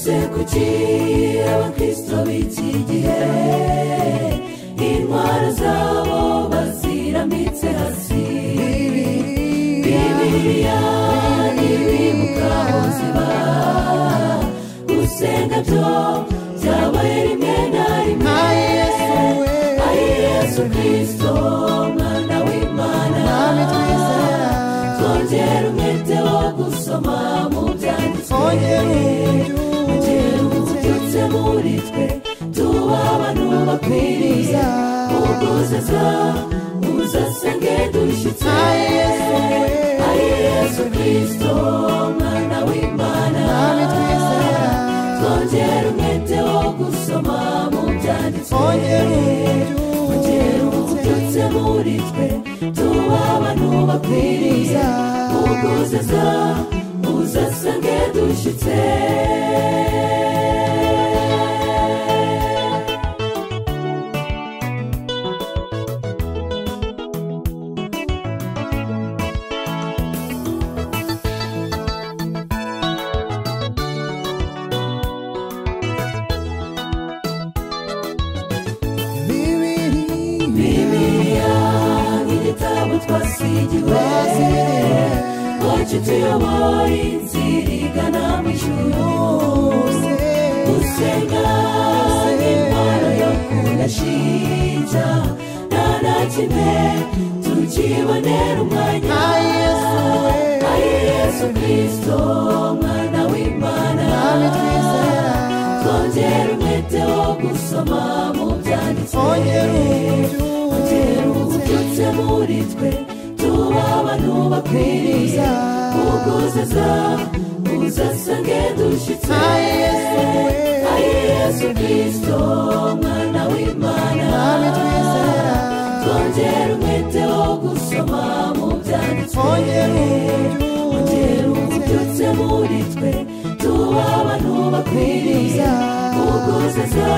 Persecuti abakristo b'iki gihe intwaro zabo bazirambitse hasi bibiliya n'ibimuka ubuzima gusenga byo byabaye rimwe na rimwe ari yesu kirisito umwana w'imana Mwami twizera. twongera umwete wo gusoma mu byanditswe Twongera ugera ububyutse ububyutse muri twe tuba abantu bakwiriye uguzaza uzasenge dushyitse na yesu we ari yesu kirisito umwana w'imana Mwami twizera. twongera umwete wo gusoma mu byanditswe Twongera ububyutse. ugera ububyutse muri twe tuba abantu bakwiriye uguzaza uzasenge dushyitse bibiri bibiliya nk'igitabo twasigiwe ngo kituyobore inzira igana mu ijuru gusenga n'intwaro yo kudashinja nta na kimwe tukibonera umwanya na yesu we ari yesu kirisito umwana w'imana Mwami twizera. twongera umwete wo gusoma mu byanditswe twongera ububyutse ugera ububyutse muri twe tuba abantu bakwiriye uguzaza uzasange dushyitse na yesu we ari yesu kirisito umwana w'imana Mwami twizera. twongera umwete wo gusoma mu byanditswe twongera ububyutse ugera ububyutse muri twe tuba abantu bakwiriye uguzaza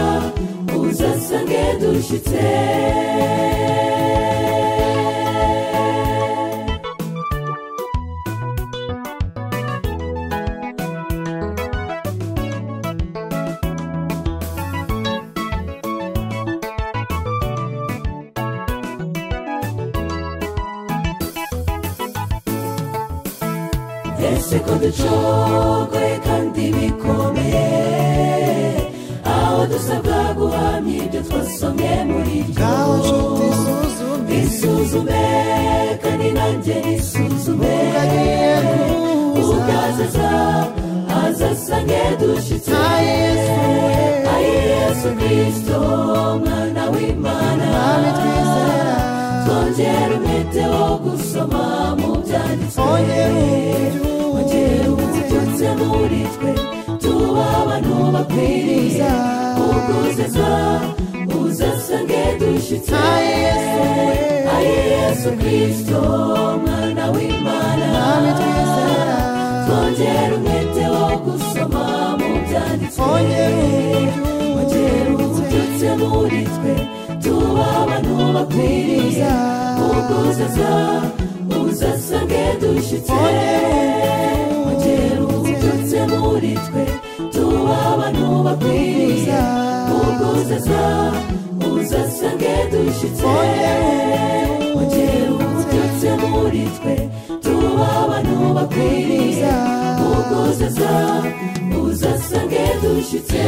uzasange dushyitse ese ko ducogoye kandi bikomeye aho dusabwa guhamya ibyo twasomye muri ryo ngaho nshuti suzume isuzume kandi nanjye nisuzume agiye kuza ugazaza azasange dushyitse na yesu we ari yesu kirisito umwana w'imana Mwami twizera. twongera umwete wo gusoma mu byanditswe twongera ububyutse ugera ububyutse muri twe tuba abantu bakwiriye uguzaza uzasange dushyitse na yesu we ari yesu kirisito umwana w'imana Mwami twizera. twongera umwete wo gusoma mu byanditswe twongera ububyutse ugera ububyutse muri twe tuba abantu bakwiriye uguzaza uzasange dushyitse ugera ububyutse muri twe tuba abantu bakwiriye uguzaza uzasange dushyitse ugera ububyutse muri twe tuba abantu bakwiriye uguzaza uzasange dushyitse